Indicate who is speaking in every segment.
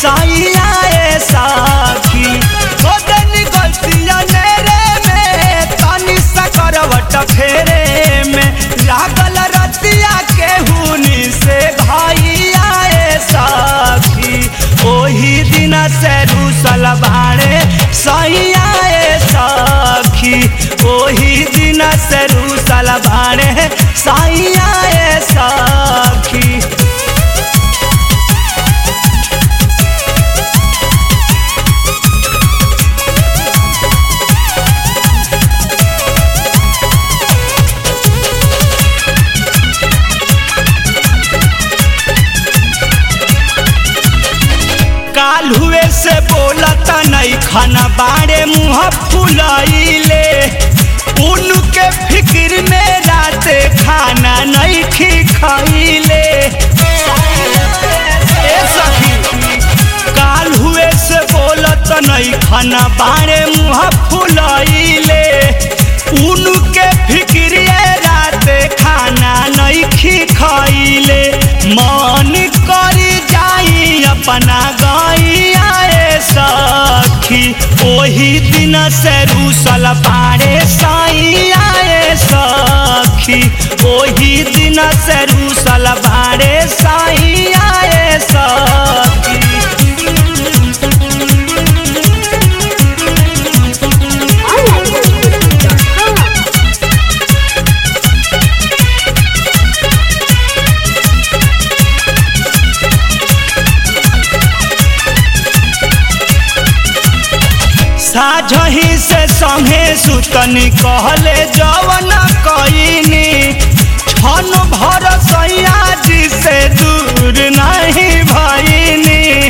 Speaker 1: सैया ए साखी हो देनी गलतिया नेरे में तनी सा करवट फेरे में लागल रतिया के हुनी से भैया ए साखी ओही दिन से रूसल बाड़े सैया ए साखी ओही दिन से रूसल बाड़े सैया ए साखी काल हुए से बोलत नहीं खाना बाड़े मुँह फुलाइले उनके फिक्र में राते खाना नहीं खी खाइले ए सखी काल हुए से बोलत नहीं खाना बाड़े मुँह फुलाइले उनके फिक्र राते खाना नहीं खी खाइले मन करी जाई अपना गैया ए सखी ओही दिन से रूसल पारे सैया ए सखी ओही दिन से रूसल पारे सैया ए सखी
Speaker 2: onlinehosting.com.
Speaker 1: साझही से संगे सुतनी कहले जवन कईनी छन भर सैया जी से दूर नहीं भईनी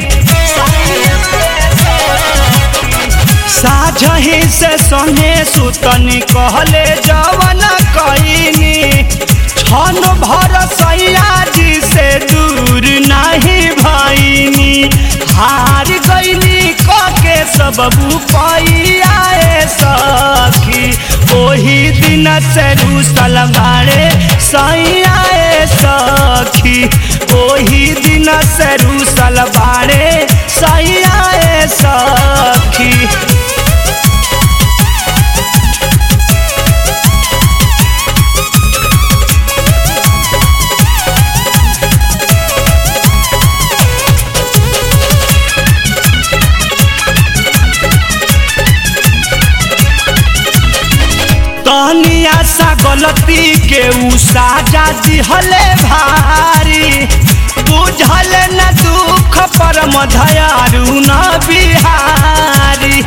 Speaker 1: साझही से संगे सुतनी कहले जवन कईनी छन भर सैया जी से दूर नहीं भईनी हार गईनी कके सब पैया ए सखी ओही दिन से रूसल बाड़े सैया ए सखी ओही दिन से रूसल बाड़े सैया ए सखी तनिया सा गलती के उ साजा दिहले भारी बुझल न दुख पर मधयारू न बिहारी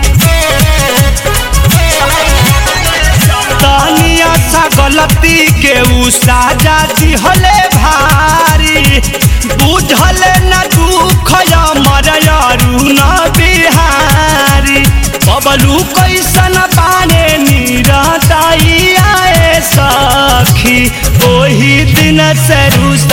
Speaker 1: तनिया सा गलती के उ साजा दिहले भारी बुझल न दुख मरयारू न बिहारी बबलू कैसन बाने निरताइया ए सखी ओही दिन से रूस